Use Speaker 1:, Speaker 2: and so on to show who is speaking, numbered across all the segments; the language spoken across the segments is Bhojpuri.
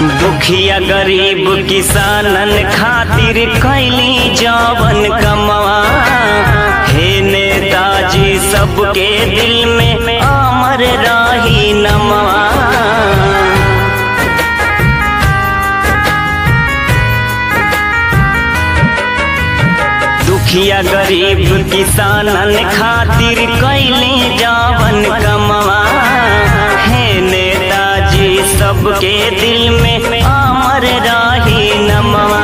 Speaker 1: दुखिया गरीब किसानन खातिर कैली जवन कमवा हे नेताजी सबके दिल में अमर रही नमवा दुखिया गरीब किसानन खातिर कैली जवन कमवा हे नेताजी सबके दिल में अमर रही नमवा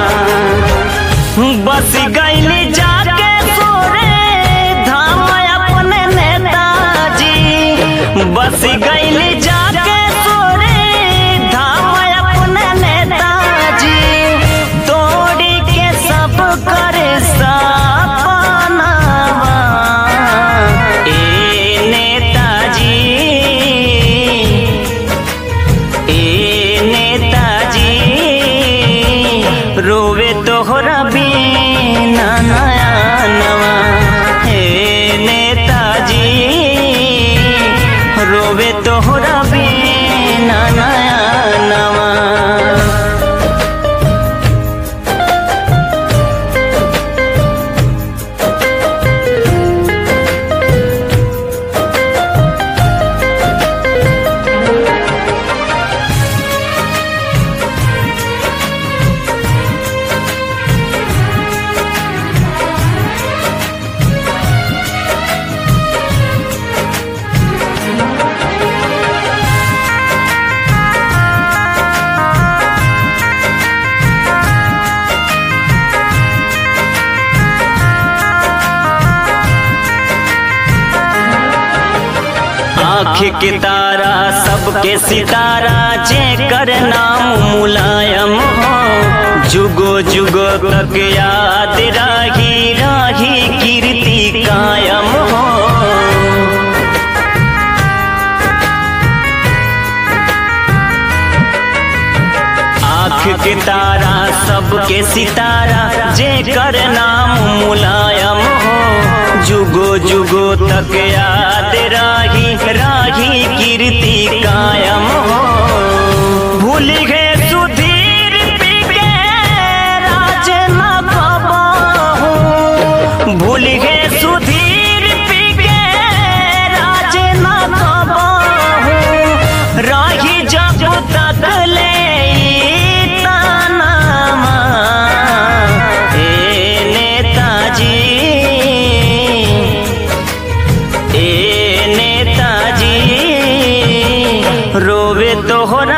Speaker 1: बस गैली जाके सोरे धाम अपने नेताजी बस गैली जाके सोरे धाम अपने नेताजी तोड़ी के सब करे सपनावा ए नेताजी ए नेताजी रोवे तोहरा बिना नया नवा हे नेताजी रोवे तोहरा बिना नया नवा आँख के तारा सबके सितारा जे कर नाम मुलायम हो जुगो जुगो तक याद राही राही कीर्ति कायम हो आँख के तारा सबके सितारा जे कर नाम मुलायम हो जुगो जुगो तक याद राही राही कीर्ति कायम हो भूल गए सुधीर पी के राज न कबहू भूल गए सुधीर पी के राज न कबहू राही जब तक ले तानामा ए नेताजी ए नेताजी रोवे तोहर